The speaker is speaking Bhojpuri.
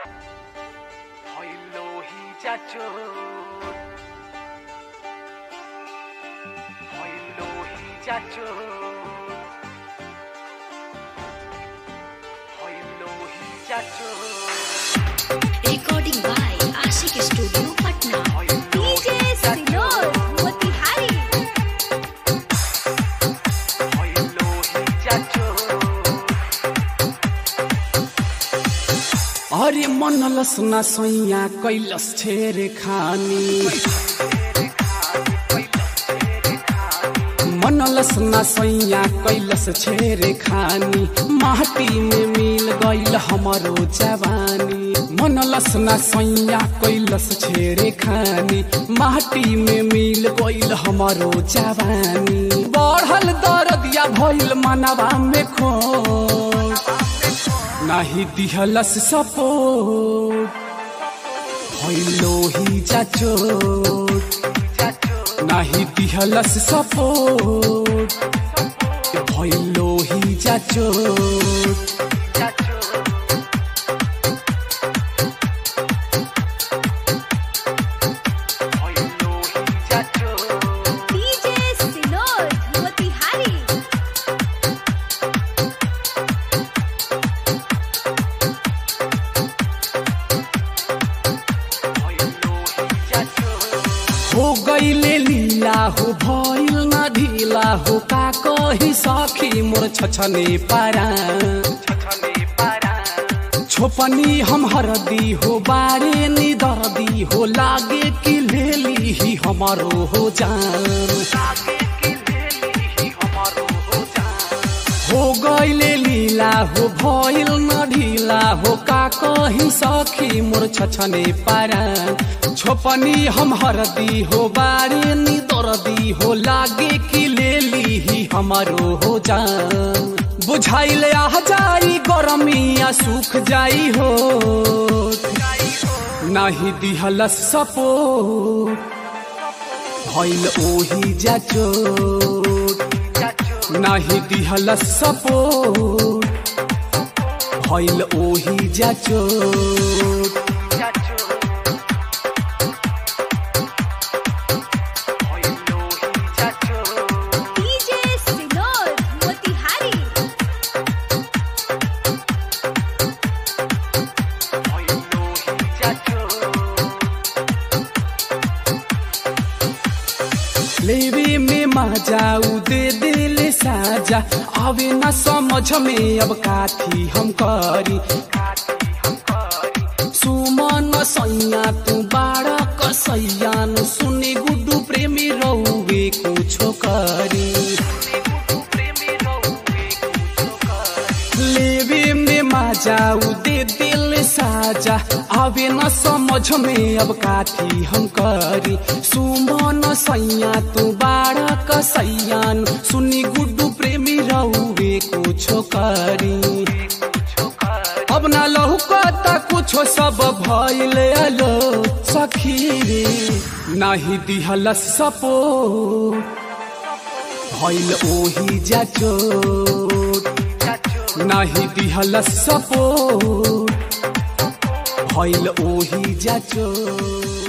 চাচুর হইলোহি চাচুর হইলোহি চাচুর Recording by Ashik Studio, Patna. DJ Sinor, Motihari. হইলোহি চাচুর अरे मनलस न सैया कैलस छेर खानी मनलस न सैया कैलस छेर खानी माटी में मिल गईल हमरो जवानी मनलस न सैया कैलस छेर खानी माटी में मिल गईल हमरो जवानी बढ़ल दरदिया भइल मनवा में खो नाही दिहलस सपोर्ट भइलो ही जाचोट नाही दिहलस सपोर्ट भइलो ही जाचोट হইলোহি চাচুর DJ Sinor, Motihari. হইলোহি চাচুর हो गईले लीला हो भइल न ढिला हो का कही सखी मोर छछने पारा ছছনে পারা छोपनी हम हरदी हो बारे नि दर्दी हो लागे कि लेली ही हमारो हो जान লাগে কি লেলি हमारो हो जान हो गईले लीला हो भइल न ढिला हो का कही सखी मोर छछने पारा छोपनी हम हरदी हो बारे नि दर्दी हो लागे कि लेली ही हमारो हो जान बुझाइले आ जाई गरमिया सुख जाई हो नाही दिहलस सपोर्ट भइल ओही जाचोट नाही दिहलस सपोर्ट भइल ओही जाचोट DJ Sinor, Motihari. लेवे में मजाऊ दे दिल साजा आवे न समझ में अब काथी हम करी सुमन सैया तू बाड़ा कसैयान सुने गुड्डू प्रेमी रहुवे कुछो करी लेवे में मजाऊ दे दिल साजा आवे न समझ में अब काथी हम करी सुमन सैया तू बाड़ा कसैयान सुनी गुड्डू प्रेमी रहुवे कुछो करी अब ना लहू कता कुछो सब भइल अलो सखी रे नाही दिहलस सपोर्ट भइल ओही जाचोट नाही दिहलस सपोर्ट भइल ओही जाचोट